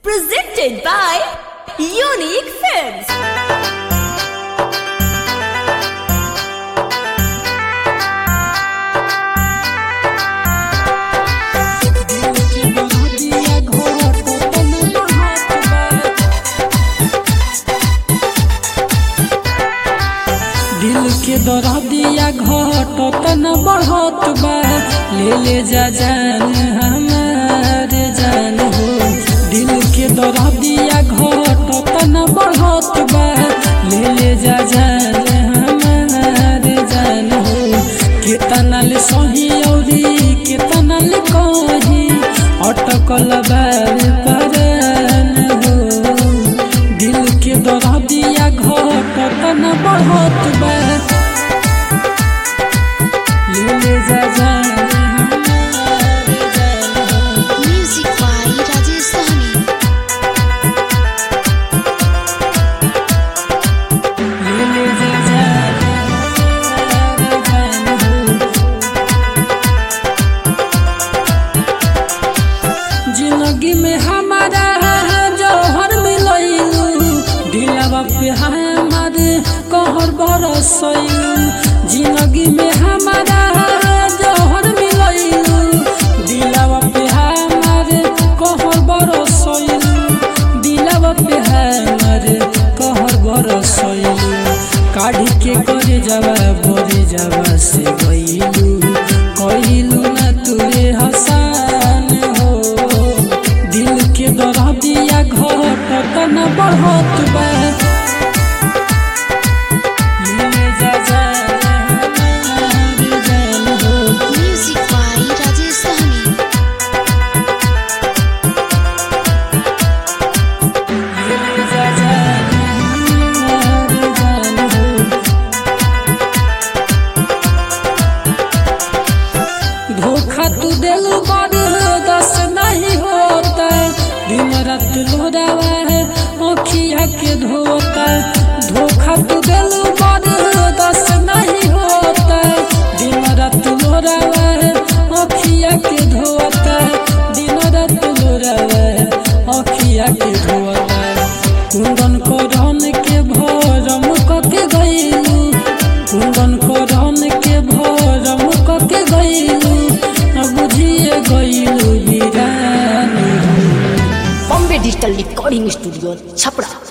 Presented by Unique Films. दिल के दरदिया घट तन बढ़त बा ले ले जा जान हमारे जान हो दिल के दरदिया घट तन बढ़त बा ले ले जा जान हमारे जान हो केतना ले सही औरी केतना ले कही अटकल बार परन हो दिल के दरदिया घट तन बढ़त बा ले ले जा जान हमारे जान हो Music by Rajesh Sahni. ले ले जा जान हमारे जान हो जिंदगी में हमारा जौहर मिलैलू दिलवा पे हमारे कहर बरसैलू जिंदगी में हमारा जौहर मिलैलू दिलवा पे हमारे कहर बरसैलू दिलवा पे हमारे कहर बरसैलू काढ़ी के करे जावा बोरे जावा से गईलू कहिलू ना तुरे हसान हो दिल के दरदिया घट तन बढ़त बा ले जा जान हमारे जान हो Music by Rajesh Sahni. ले जा जान हमारे जान हो धोखा तू दिल दस नहीं होता दिन रात लोरावा है अखिया के धोता धोखा तू दिल दस नहीं होता दिन रात लोरावा है अखिया के धोता दिन रात लोरावा है अखिया के धोता कुंदन को रन के भरम कके गईलू कुंदन को रन के भरम कके गईलू बुझिए गईलू वीरानी Bombay Digital Recording Studio, Chapra.